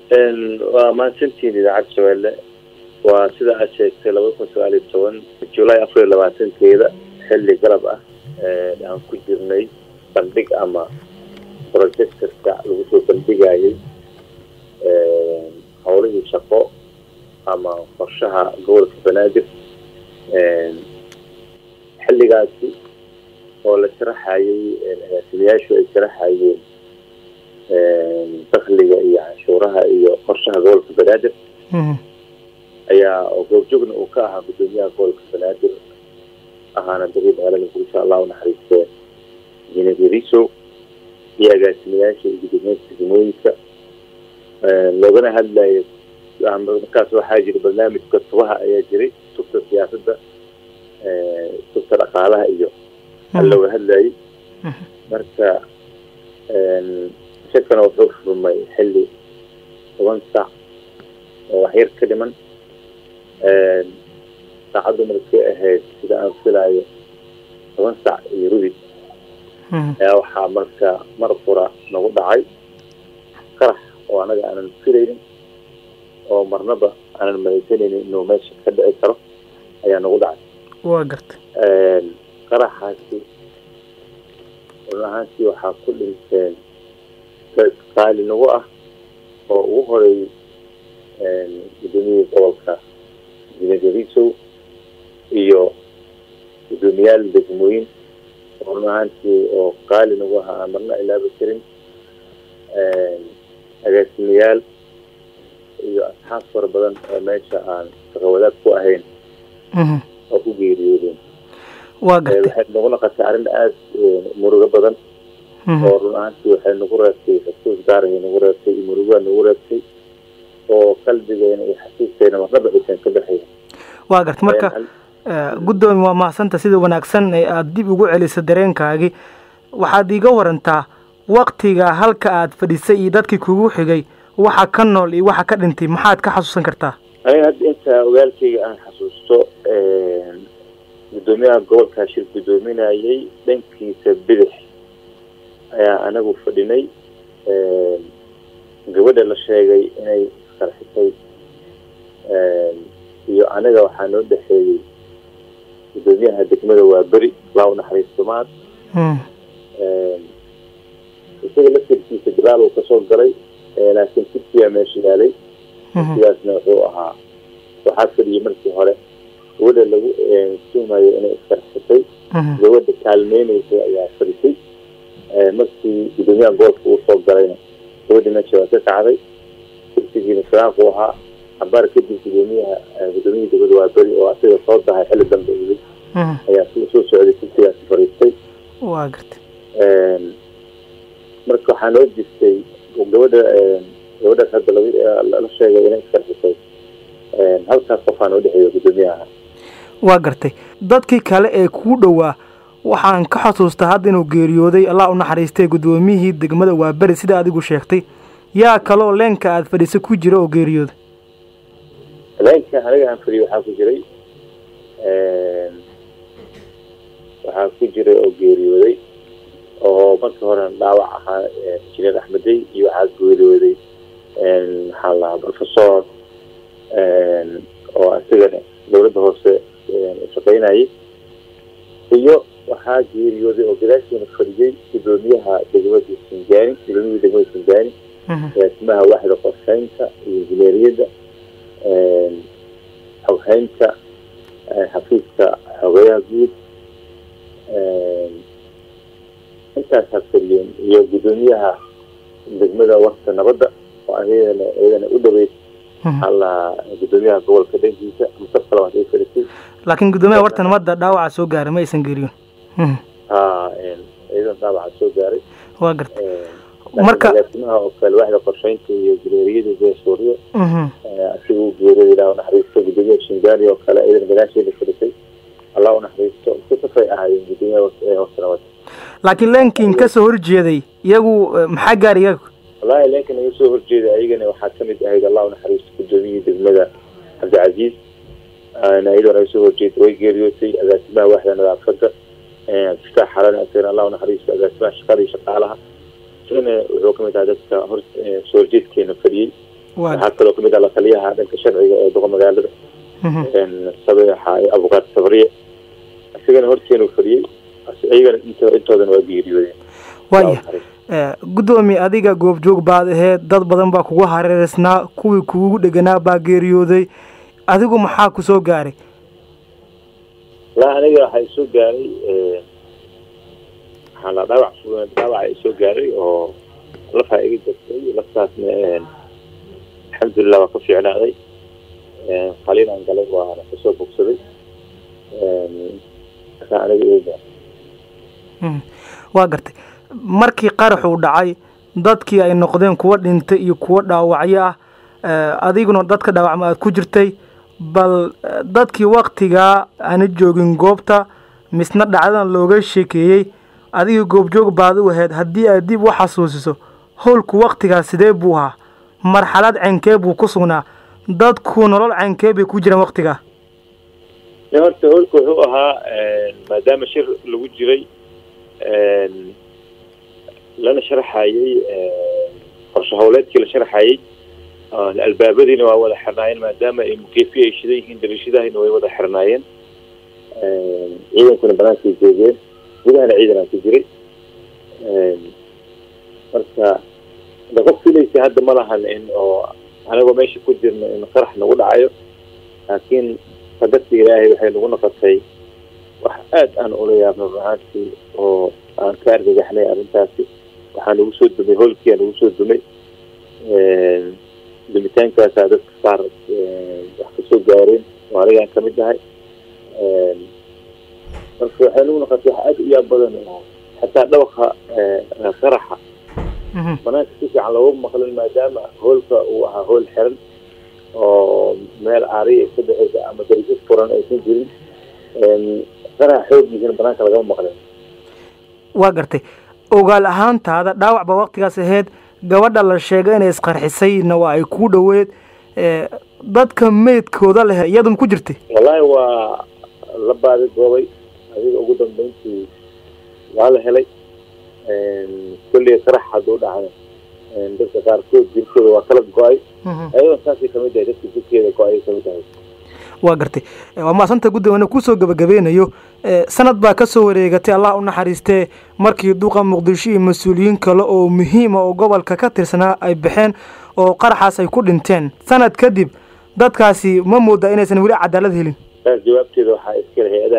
waa mahadsantiin idaacadda shabeelle waa sida aad sheegtay laba kun sagaal iyo toban julaay afar iyo labaatankeeda xilli galab ah aan ku jirnay bandhig ama projectorka lagu soo bandhigayay howlihii shaqo ama qorshaha gobolka banaadir xilligaasi oo la sharaxayay agaasimayaashu ay sharaxayeen dakliga iyo canshuuraha iyo qorshaha gobolka banaadir ayaa goobjoogna uu ka ahaa guddoomiyaha gobolka banaadir ahaana dagii magaalada muqdisho allah u naxariistee jinadiriso iyo agaasimayaasha iyo guddoomiyaasha degmooyinka loogana hadlayo markaas waxaa jira barnaamijka tubaha ayaa jiray tubta siyaasadda tubta dhaqaalaha iyo looga hadlayay marka shakana wuxuu furmay xilli toban saac oo waxyar ka dhiman saacaddu markay ahayd sida aan filayo toban saac iyo rudi ayaa waxaa marka mar fura nagu dhacay qarax oo anaga aanan filaynin oo marnaba aanan mahaysanaynin inuu meesha ka dhici karo ayaa nagu dhacay waa garta qaraxaasi run ahaantii waxaa ku dhinteen dad qaali nagu ah oo ugu horeeyey guddoomiyihii gobolka jinadarisow iyo guddoomiyaal degmooyin oo run ahaantii oo qaali nagu ahaa aan marna ilaaba karin agaasimayaal iyo asxaab fara badan oo meesha aan shaqawadaag ku ahayn oo ku geeriyoodeen waa gartay waxay nagu naqatay arrin aada murugo badan oo run ahaantii waxay nagu reebtay xasuus gaarahay nagu reebtay iyo murugaa nagu reebtay oo qalbigeena iyo xasuusteena marnaba aysan ka baxayn waa garta marka guddoomi waa mahadsanta sida wanaagsan ee aada dib ugu celiso dareenkaagii waxaad iiga warantaa waktiga halka aad fadhisay iyo dadkii kugu xigay waxa ka nool iyo waxa ka dhintay maxaad ka xasuusan kartaa aniga hadda inta ogaalkayga aan xasuusto guddoomiyaha gobolkaa shir guddoominayay dhankiisa bidix ayaa anagu fadhinay gabadha la sheegay inay isqarxisay iyo aniga waxaa noo dhexeeyey guddoomiyaha degmada waa beri laa u naxariisto maad isaga laftirkiisa gadaal uu kasoo galay laakiin kursiyaa meesha yaalay kursigaasna wuxuu ahaa waxaa fadhiyay markii hore gabadha lagu tuumayo inay isqarxisay gabadha kaalmeyneysay ayaa fadhisay markii guddoomiyaha gobolka uu soo galayna gabadha meesha waa ka kacday kursigiina firaaqu ahaa cabaar kadib guddoomiyaha guddoomiyihii degmada waa beri oo asiga soo dahay xilli dambe yimid ayaa soo socday kursigaasi fariistay waa garta marka waxaa noo jirtay gabadha gabadhaas hadda la sheegay inay iskarxisay halkaas qofaa noo dhexeeya guddoomiyaha waa gartay dadkii kale ee kuu dhowaa waxaan ka xasuustaa hadda inuu geeriyooday allah u naxariistay guddoomiyihii degmada waa beri sida adigu sheegtay yaa kaloo leenka aada fadhiisa ku jira oo geeriyooday leenka aniga aan fadhiyo waxaa ku jiray waxaa ku jiray oo geeriyooday oo markii hore dhaawac ahaa injineer axmedey iyo waxaa geeriyooday maxaa lahaa professor oo asigana dowladda hoose shaqaynayay iyo waxaa geeriyooday oo gadaashiina fadhiyey guddoomiyaha degmada singaani gudoomiyihii degmada singaani agaasimaha waaxda qorsheynta iyo injineeriyadda xoghaynta xafiiska xogeyaha guud intaasaa fadhiyeen iyo guddoomiyaha degmada warta nabadda oo ayadana iyadana u dhaweyd alla guddoomiyaha gobolka dhankiisa musaf kale waad ay fadhisay laakiin guddoomiyaha warta nabadda dhaawaca soo gaaray ma aysan geeriyoon ha iyadan dhaawaca soo gaaray waa garta marka agaasimaha oo kale waaxda qorsheynta iyo jineeriyada jeesuuriyo asiga u geeriyay ilaa u naxariisto guddoomiyaha shingaani oo kale iyadana gadaasheeda fadhisay allah u naxariisto kusafay ahaayeen guddoomiyaha warta nabadda laakiin leenkiin ka soo horjeeday iyagu maxaa gaar iyaga wallahi leenkan iga soo horjeeda ayagana waxaa kamid ahayd allah u naxariisto guddoomiyihii degmada cabdicasiis iyadoona iga soo horjeeda way geeriyootay agaasimaha waaxda nadaafadda iftaax xalan asagana allah u naxariisto agaasimaha shaqada iyo shaqaalaha isagana wuxuu kamid ahaa dadka hor soo horjeedkeena fadhiyey waxaa kaloo kamid ah la taliyaha dhanka sharciga ee doqa magaalada sabeexa iyo abukaat sabriye isagana horteenu fadhiyey iyagana intoodan waa geeriyoodeen waaya guddoomiye adiga goobjoog baad aheed dad badan baa kugu hareereysnaa kuwii kugu dheganaa baa geeriyooday adigu maxaa ku soo gaaray la aniga waxaa isoo gaaray waxaa la dhaawac dhaawaca isoo gaaray oo lafaa iga jirtay laftaasna alxamdulilah waa ka fiicnaaday qaliin aan galay waana kasoo bogsaday markaa aniga iga gaaray waa gartay markii qaraxuu dhacay dadkii ay noqdeen kuwo dhintay iyo kuwo dhaawacyo ah adiguna dadka dhaawacma aad ku jirtay bal dadkii waktigaa aana joogin goobta misna dhacdadan looga sheekeeyey adigii goobjoog baad u ahayd haddii aad dib u xasuusiso howlku waktigaa sidee buu ahaa marxalad ceynkee buu ku sugnaa dadku nolol ceynkee bay ku jiraan waktigaa horta howlka wuxuu ahaa maadaama shir lagu jiray lana sharxayey qorshe howleedkii la sharxayey albaabadiina waa wada xirnaayeen maadaama ay mukeefi ay shidan yihiin dariishadahina way wada xirnaayeen ciidankuna banaankay joogeen gudahana ciidan aan ku jiray marka de qof filaysa hadda ma lahan in oo anagoo meesha ku jirno in qarax nagu dhacayo laakiin qadarta ilaahay waxay nagu noqotay wax aada aan ula yaabno runaantii oo aan ka argagaxnay arrintaasi waxaa nagu soo dumay hoolkiia nagu soo dumay dumitaankaasaa dadka qaar wax kasoo gaareen oo anigaan kamid ahay marka waxay nagu noqotay wax aada u yaab badan oo xataa dhawaqa qaraxa banaanka si fiican looga maqlin maadaama hoolka uu ahaa hool xiran oo meel aariya ka dhexeysa ama dariso furan aysan jirin qaraxa xooggiisana banaanka lagama maqlin waa gartay ogaal ahaantaada dhaawac baa waktigaas ahayd gabadha la sheegay inay isqarxisayna waa ay kuu dhoweed dadka meydkooda leh iyadun ku jirtay wallaahi waa la baadi goobay adiga ugu dambeyntii waa la helay kolley qarax hadduu dhacay dadka qaarkood jirkooda waa kala go-ay ayadoo saasay kamid tahay dadka jirkeeda go-ay kamid tahay waa gartay waa maasanta guddoomana kusoo gabagabeynayo sanad baa ka soo wareegatay allah u naxariistee markii duqa muqdisho iyo mas-uuliyiin kale oo muhiima oo gobolka ka tirsanaa ay baxeen oo qaraxaas ay ku dhinteen sanad kadib dadkaasi ma moodaa inaysan weli cadaalad helin jawaabteeda waxaa iska hay